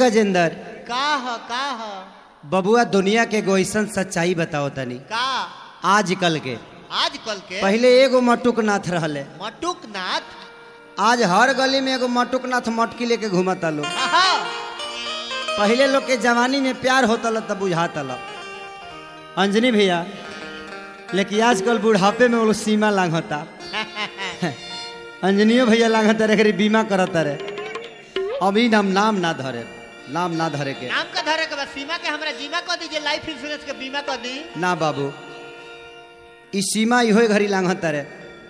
गजेंद्र का ह का ह बबुआ दुनिया के एगो ऐसन सच्चाई बताओ तनी का आजकल के आजकल के पहले एगो मटुक नाथ रहले मटुक नाथ आज हर गली में एगो मटुक नाथ मटकी लेके घूमता लोग आहा, पहले लोग के जवानी में प्यार होता ला तब बुझाता ला अंजनी भैया लेकिन आजकल बुढ़ापे में वो लोग सीमा लांघता अंजनियो भैया लांघता रे बीमा करता रे अभी नाम नाम ना धरे नाम ना धरे के नाम का धरे के बाद सीमा के हमरा जीमा कर दीजिए लाइफ इंश्योरेंस के बीमा कर दी ना बाबू ई सीमा इहो घड़ी लांघता रे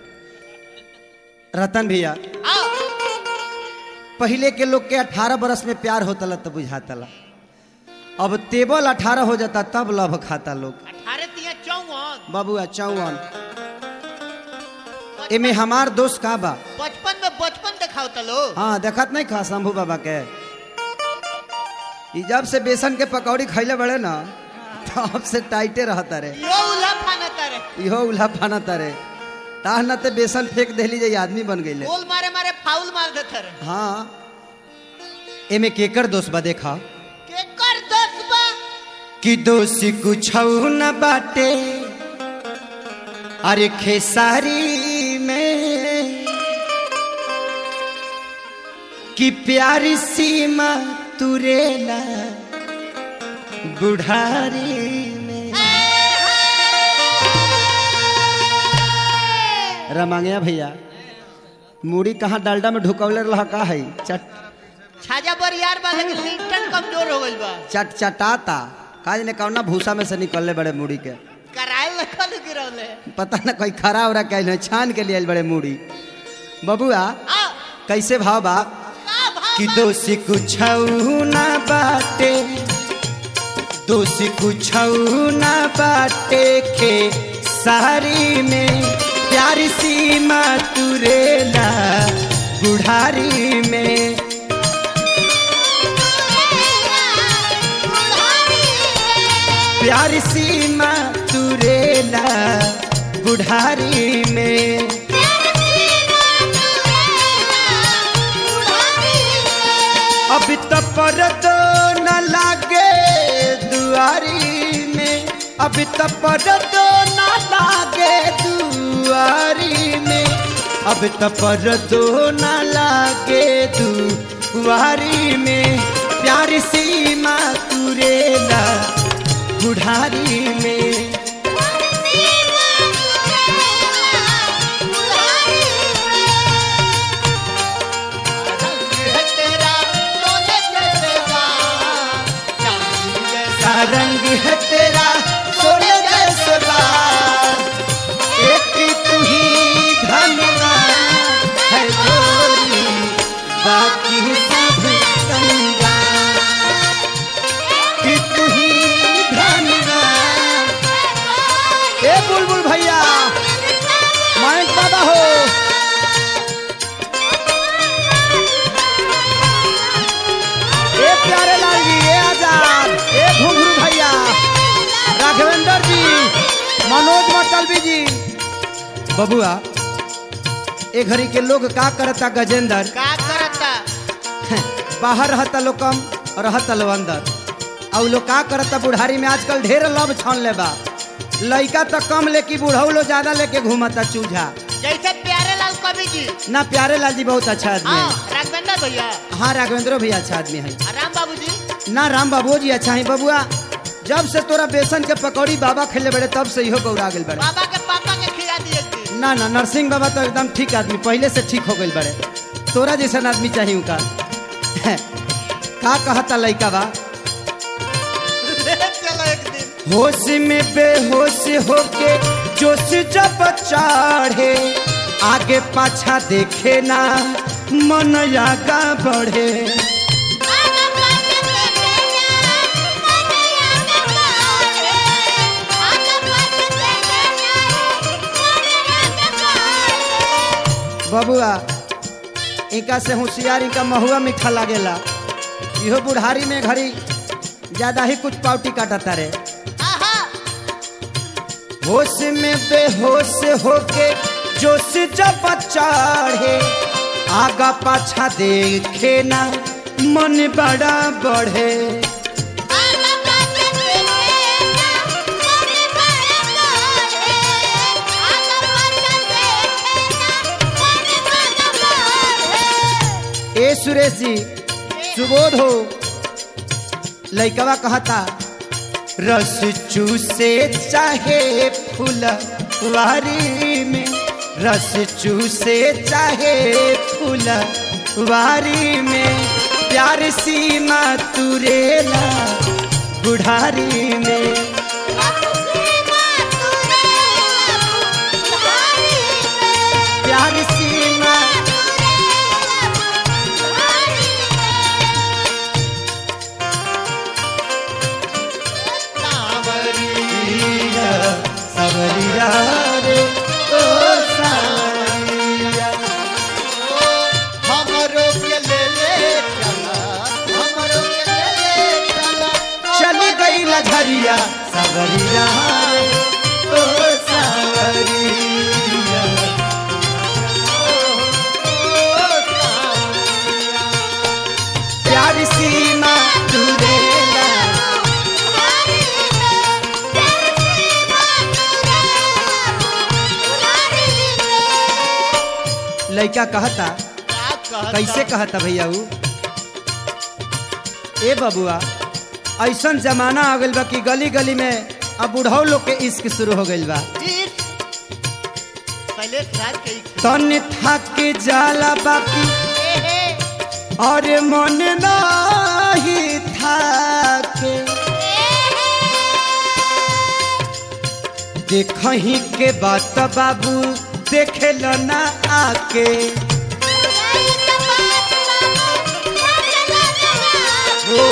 रतन भैया आओ पहले के लोग के 18 बरस में प्यार होता ला तब बुझाता ला अब तेबल 18 हो जाता तब लभ खाता लोग अठारह तिया चौवन बाबुआ चौवन एमे हमार दोस्त का बा बचपन में बचपन दिखाओ तलो हाँ देखत नहीं खा शंभू बाबा के ई जब से बेसन के पकौड़ी खैले बड़े ना तब से टाइटे रहता रे यो उल्हा फाना तारे इहो उल्हा फाना तारे ताह न ते बेसन फेंक देली जे आदमी बन गईले गोल मारे मारे फाउल मार देते रे हाँ एमे केकर दोस्त बा देखा के कर दस बा कि दोषी कुछ न बाटे अरे खेसारी में कि प्यारी सीमा तुरेला बुढ़ारी में रमांगया भैया मूड़ी कहाँ डालडा में ढुकौले रहा का है चट छाजा पर यार बा लेकिन लिंटन कमजोर हो गइल बा चट चटाता काज ने कौना भूसा में से निकलले बड़े मूड़ी के करायल लखल गिरौले पता ना कोई खरा उरा कैल है छान के लिए आइल बड़े मूड़ी बबुआ आ कैसे भाव बा का भाव कि बा? दोषी कुछ ना बाटे दोषी कुछ ना बाटे के सारी में प्यारी सीमा तुरेला बुढ़ारी में प्यारी सीमा तुरेला बुढ़ारी में अभी तो परदो न लागे दुआरी में अभी तो परदो न लागे दुआरी में अभी तो परदो न लागे दुआरी में प्यारी सीमा तुरेला बुढ़ारी में है तेरा सोने जैसे बाल, चांदी जैसा का रंग है तेरा सोने जैसे बाल एक तू ही धनवान है गोरी बाकी सब कंगाल कि तू ही धनवान ए बुलबुल भैया मयंक बाबा हो ए प्यारे लाल जी ए आजाद ए घुंघरू भैया राघवेंद्र जी मनोज मटलवी जी बबुआ ए घड़ी के लोग का करता गजेंद्र का करता बाहर रहता लोग कम और रहता लोग अंदर और लोग का करता बुढ़ारी में आजकल ढेर लब छन ले बा लइका तो कम लेके बुढ़ऊ लोग ज्यादा लेके घूमता चूझा जैसे प्यारे लाल कवि जी ना प्यारे लाल जी बहुत अच्छा आदमी हाँ है राघवेंद्र भैया हाँ राघवेंद्र भी अच्छा आदमी है और राम बाबू जी ना राम बाबू जी अच्छा है बबुआ जब से तोरा बेसन के पकौड़ी बाबा खेले बड़े तब से इहो गौरा गेल बड़े बाबा के पापा के खिला दिए थी ना ना नरसिंह बाबा तो एकदम ठीक आदमी पहले से ठीक हो गई बड़े तोरा जैसा आदमी चाहिए उनका का कहता लइका बा चलो एक दिन होश में बेहोश होके जोश जब चढ़े आगे पाछा देखे ना मन आगा बढ़े बबुआ इनका से होशियार इनका महुआ मीठा लागेला इहो बुढ़ारी में घड़ी ज्यादा ही कुछ पावटी काटता रे आहा होश में बेहोश होके जोश जब चढ़े आगा पाछा देखे ना मन बड़ा बढ़े ए सुरेश जी सुबोध हो लइकवा कहता रस चूसे चाहे फुलवारी में रस चूसे चाहे फुलवारी में प्यार सीमा तुरेला बुढ़ारी में प्यार सीमा सावरिया सावरिया रे ओ सावरिया हमरो के ले ले चला हमरो के ले ले चला चली गई लझरिया सावरिया रे ओ सावरिया प्यार सीमा तुरेला लइका कहता कैसे कहता भैया ऊ ए बबुआ ऐसन जमाना आ गइल बा कि गली गली में अब बुढ़ऊ लोग के इश्क शुरू हो गइल बा पहले रात के तन थक जाला बाकी और मन नाही थाके देखही के बात बाबू देखे ना आके ओ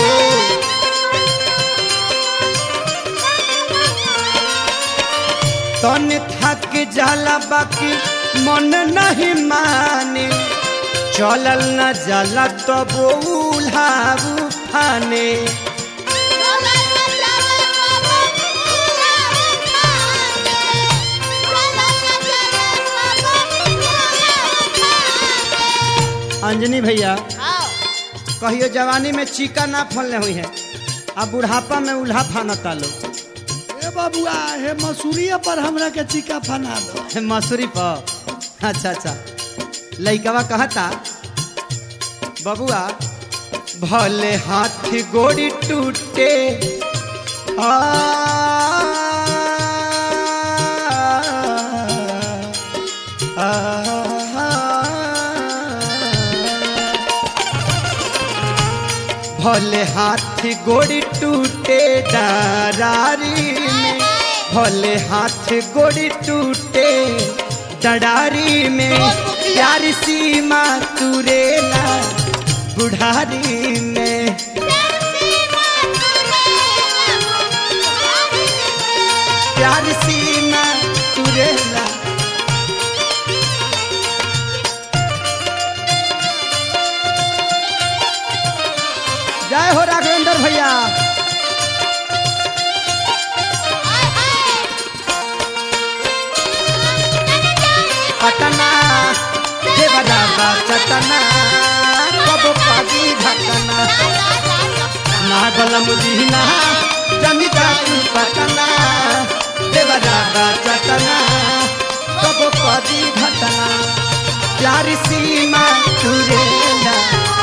तन थक जाला बाकी मन नहीं माने चलल न जाला तब उल्हाऊ फाने अंजनी भैया कहियो जवानी में चीका ना फलने हुई है अब बुढ़ापा में उल्हा फाना तालो ए बबुआ हे मसूरिया पर हमरा के चिका फना दो मसूरी पर अच्छा अच्छा लइकवा कहता बबुआ भले हाथ गोड़ी टूटे आ, आ, भले हाथ गोड़ी टूटे डरारी में भले हाथ गोड़ी टूटे डरारी में प्यार सीमा तुरेला बुढ़ारी में प्यार सीमा तुरेला जय हो राघवेंद्र भैया पटना देवदाबा चटना कब पागी घटना नागल मुदीना जमिता तू पटना देवदाबा चटना कब पागी घटना प्यार सीमा तुरेला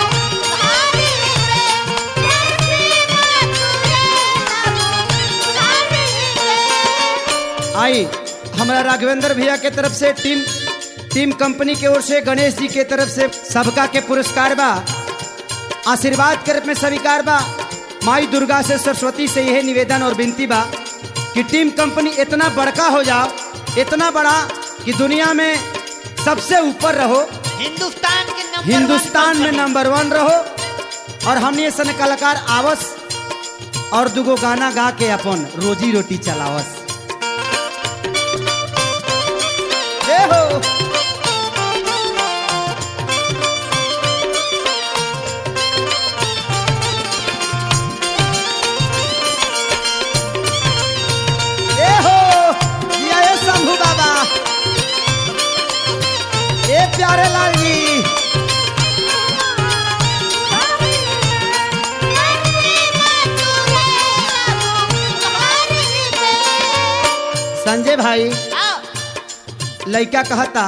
आई हमारा राघवेंद्र भैया के तरफ से टीम टीम कंपनी की ओर से गणेश जी के तरफ से सबका के पुरस्कार बा आशीर्वाद के रूप में स्वीकार बा माई दुर्गा से सरस्वती से यह निवेदन और विनती बा कि टीम कंपनी इतना बड़का हो जाओ इतना बड़ा कि दुनिया में सबसे ऊपर रहो हिंदुस्तान के नंबर हिंदुस्तान में नंबर वन रहो और हमने सन कलाकार आवस और दुगो गाना गा के अपन रोजी रोटी चलावस ए हो ए हो ये ए शंभू बाबा ए प्यारे लाल जी संजय भाई आओ लड़का कहता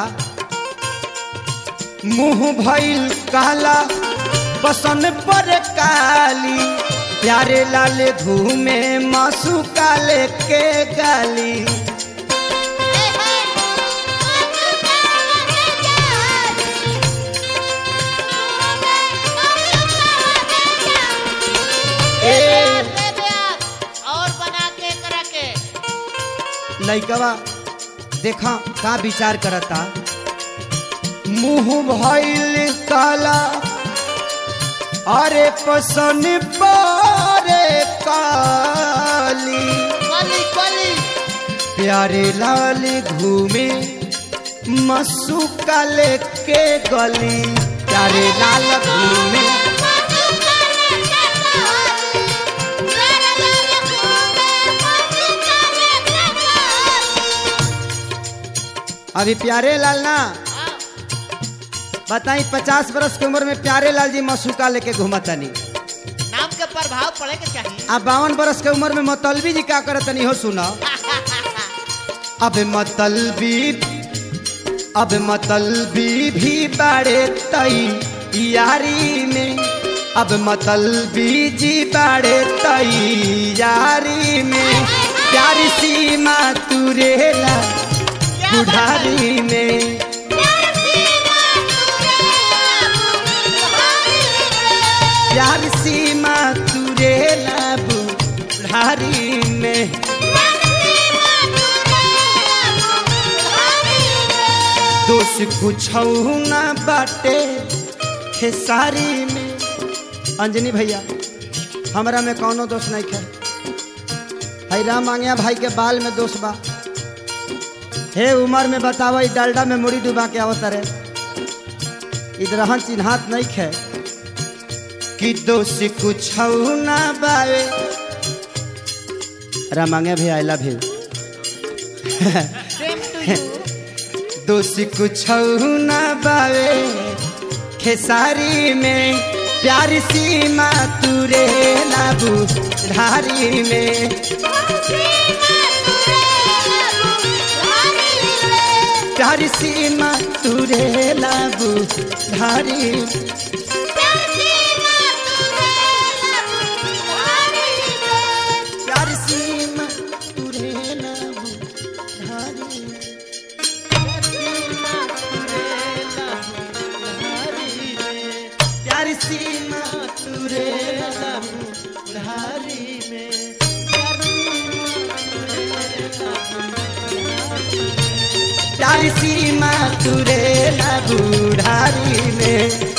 मुंह भइल काला बसन पर काली प्यारे लाल धूमे मासू काले के गाली ए ले ब्याज और बना के करा के लइकवा देखा का विचार करता मुंह भइल काला अरे पसन पारे काली कली कली प्यारे लाल घूमे मसू काले के गली प्यारे लाल घूमे अभी प्यारे लाल ना आओ बताई पचास बरस की उम्र में प्यारे लाल जी मसूका लेके घूमतनी नाम के प्रभाव पड़े के चाहिए अब बावन बरस के उम्र में मतलबी जी का करतनी हो सुना अब मतलबी अब मतलबी भी बाड़े तई यारी में अब मतलबी जी बाड़े तई यारी में प्यारी सीमा तुरेला बुढ़ारी में प्यार सीमा तुरेला बुढ़ारी में दोष कुछ ना बाटे खेसारी में अंजनी भैया हमरा में कौनो दोष नहीं है हई राम मांगिया भाई के बाल में दोष बा हे उमर में बतावा ई डालडा में मुड़ी डुबा के आवत रे इधरहन चिन्हात नहीं है कि दोष कुछ ना बावे राम मांगिया भी I love you same to you दोष कुछ ना बावे खेसारी में प्यार सीमा तुरे लाबू ढारी में प्यार सीमा तुरे लाबू ढारी प्यार सीमा तुरे लाबू ढारी प्यार सीमा तुरे लाबू ढारी में प्यार सीमा तुरे लाबू ढारी में